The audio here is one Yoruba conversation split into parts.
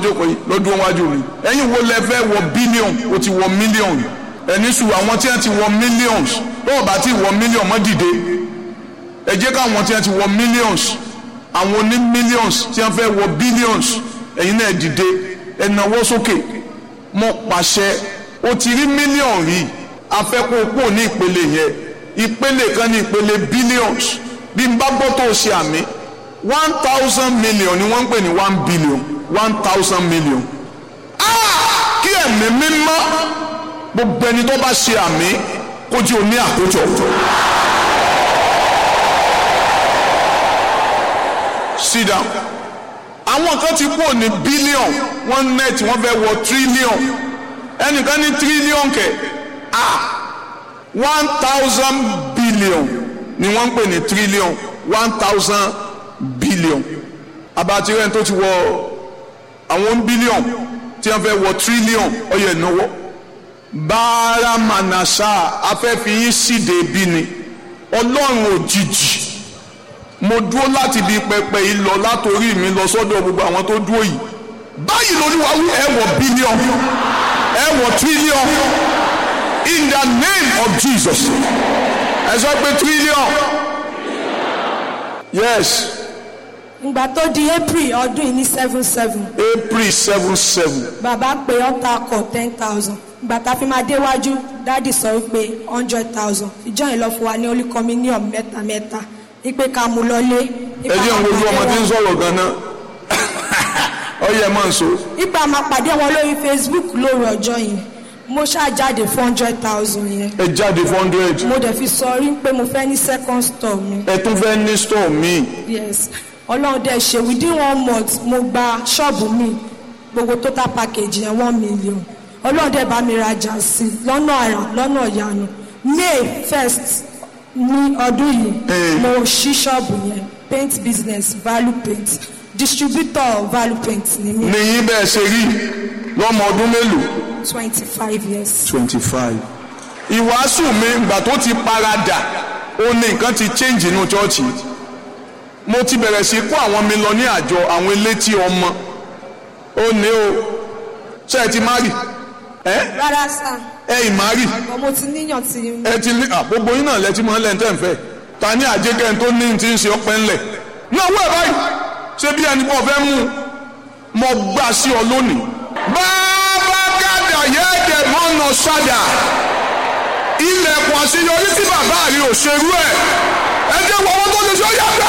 jókòó yìí lọ́dún wájú mi ẹ̀yin wo lẹ fẹ́ wọ bílíọ̀n o ti wọ mílíọ̀n ẹni sùn àwọn tí wọ́n ti wọ mílíọ̀ns bọ́ọ̀ bá ti wọ mílíọ̀n mọ́ dìde ẹ jẹ́ káwọn tí wọ́n ti wọ mílíọ̀ns àwọn oní mílíọ̀ns tí wọ́n fẹ́ wọ bílíọ̀ns ẹ̀yin náà dìde ẹ nawọ́ sókè mo pàṣẹ o ti rí mílíọ̀n rí afẹ́kọ̀ọ́pọ̀ ní ìpele yẹn ìpele kan ní ìpele billions bí n bá gbọ́ tó o ṣe àmì one thousand million ni wọ́n ń pè ní one billion one thousand million kí ẹ̀mí mímọ́ gbogbo ẹni tó bá ṣe àmì kó jí o ní àkójọ. sit down àwọn kan ti kúrò ní billion one net wọ́n fẹ́ wọ trillion ẹnìkan ní trillion kẹ̀ ah one thousand billion ni wọ́n ń pè ní trillion one thousand billion abatirẹ́ tó ti wọ àwọn billion tí wọ́n fẹ́ wọ trillion ọyọ ìnáwó báárà manasa afẹ́fiyín síde bí ni ọlọ́run òjijì mo dúró láti ibi pẹpẹ yìí lọ látòrí mi lọ sọ́dọ̀ gbogbo àwọn tó dúró yìí báyìí lóníwà wí ẹ wọ billion ẹ wọ trillion in the name of Jesus ẹ sọ pé trillion yes ìgbà tó di april ọdún yìí ní seven seven April seven seven bàbá pé ọ̀tá kọ̀ ten thousand ìgbà tá a fi máa déwájú dáàdì sọ wípé hundred thousand ìjọ yìí lọ fún wa ní holy communion mẹ́ta mẹ́ta wípé ká mú lọlé. ẹ jẹ́ ń wojú ọmọ tí ń sọ̀rọ̀ gan-an ọyẹ máa ń so ipa máa pàdé wọn lórí facebook lóru ọjọ́ yẹn mo ṣáà jáde four hundred thousand yẹn ẹ jáde four hundred mo dẹ̀ fi sọ rí pé mo fẹ́ ní second store mi ẹ tún fẹ́ ní store míì yes ọlọ́run dẹ̀ ṣe within one month mo gba ṣọ́ọ̀bù mi gbogbo total package yẹn one million ọlọ́run dẹ̀ bá mi rajà sí i lọ́nà àrà lọ́nà ìyanu may first ní ọdún yìí Eh. mo ṣí ṣọ́ọ̀bù yẹn paint business value paint distributor value paint ni mi nìyí bẹ́ẹ̀ ṣe rí lọ́mọ ọdún mélòó twenty five years. twenty five. ìwàásù mi ìgbà tó ti paradà ó ní nǹkan ti change inú chọ́ọ̀chì mo ti bẹ̀rẹ̀ sí kó àwọn mi lọ ní àjọ àwọn elétí ọmọ ó ní o ṣe ẹ ti má rì ẹ rárá sá ẹ ì má rì ọmọ mo ti níyàn tí ẹ ti ní à, gbogbo yín náà lẹ ti mọ lẹ́ńtẹ́ ń fẹ́ ta ní àjẹkẹ́ tó ní ti ń ṣe ọpẹ́ ńlẹ̀ náà wẹ̀ báyìí ṣé bí ẹni pọ̀ fẹ́ mú un mo gbà sí ọ lónìí. bàbá gàdà yẹ́ẹ̀dẹ̀ mọ́nà ṣáda ilẹ̀kùn àṣeyọrí tí bàbá rí ò ṣerú ẹ̀ ẹ jẹ́ wọ́n wọ́n tó lè ṣe ó yàtọ̀.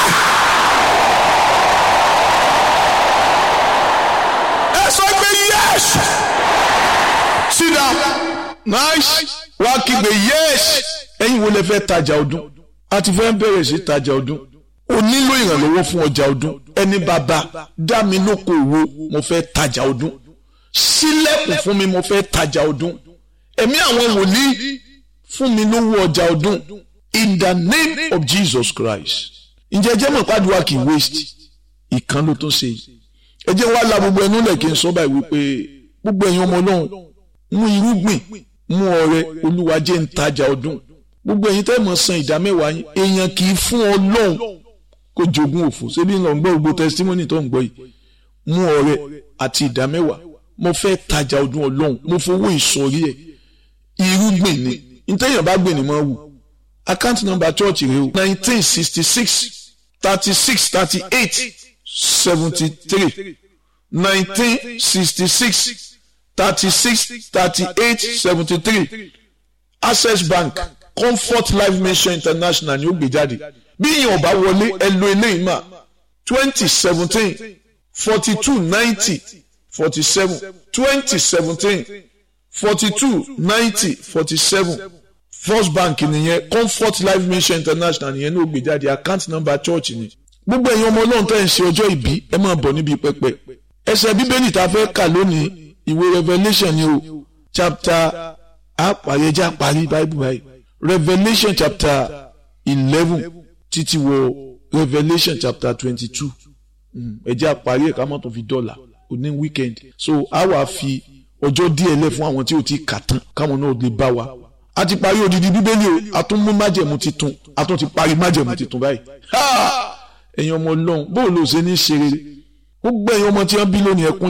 ẹ sọ pé yes sit down nice wá kígbe yes ẹ̀yin wo lẹ fẹ́ tajà ọdún a ti fẹ́ bẹ̀rẹ̀ sí tajà ọdún o nílò ìrànlọ́wọ́ fún ọjà ọdún ẹni bàbá dá mi lóko òwò mo fẹ́ tajà ọdún sílẹ̀kùn fún mi mo fẹ́ tajà ọdún ẹ̀mí àwọn wòlíì fún mi lówó ọjà ọdún in the name of Jesus Christ ǹjẹ́ jẹ́ mọ̀ pàdùwà kì í waste ìkan ló tó ṣe yìí ẹ jẹ́ wá la gbogbo ẹnu lẹ̀ kí n sọ báyìí wípé gbogbo ẹ̀yin ọmọ ọlọ́run mú irúgbìn mú ọrẹ olúwa jẹ́ ń tajà ọdún gbogbo ẹ̀yin tẹ́ mọ̀ san ìdá mẹ́wàá yín èèyàn kì í fún ọlọ́run kó jogún òfò ṣébí ń lọ gbọ́ gbogbo testimony tó ń gbọ́ yìí mú ọrẹ àti ìdá mẹ́wàá mo fẹ́ tajà ọdún ọlọ́run mo fowó ìsọ̀rí ẹ̀ irúgbìn ni ntẹ́yìn bá gbìn ní mọ́ wù account number church rẹ o nineteen sixty six thirty six thirty eight seventy three nineteen sixty six thirty six thirty eight seventy three access bank comfort life mission international ni ó gbé jáde bí ìyẹn ọba wọlé ẹ lo eléyìí mà twenty seventeen forty two ninety forty seven twenty seventeen forty two ninety forty seven first bank nìyẹn comfort life mission international nìyẹn ní ó gbé jáde account number church ni gbogbo ẹ̀yin ọmọ ọlọ́run tẹ́ ń ṣe ọjọ́ ìbí ẹ máa bọ̀ níbi pẹpẹ ẹsẹ̀ bíbélì tá a fẹ́ kà lónìí ìwé revelation ni o chapter àpàyẹjẹ àparí bible báyìí revelation chapter eleven títí wọ revelation chapter twenty-two ẹ jẹ́ àparí ẹ̀ ká má tó fi dọ́là òní weekend so a wà fi ọjọ́ díẹ̀ lẹ̀ fún àwọn tí ò ti kà tán káwọn náà lè bá wa a ti parí odidi bíbélì o a tún mú májẹ̀mú titun a tún ti parí májẹ̀mú titun báyìí ẹ̀yin ọmọ ọlọ́run bóòlù ò ṣe ní ṣe rere gbogbo ẹ̀yin ọmọ tí wọ́n bí lónìí ẹkún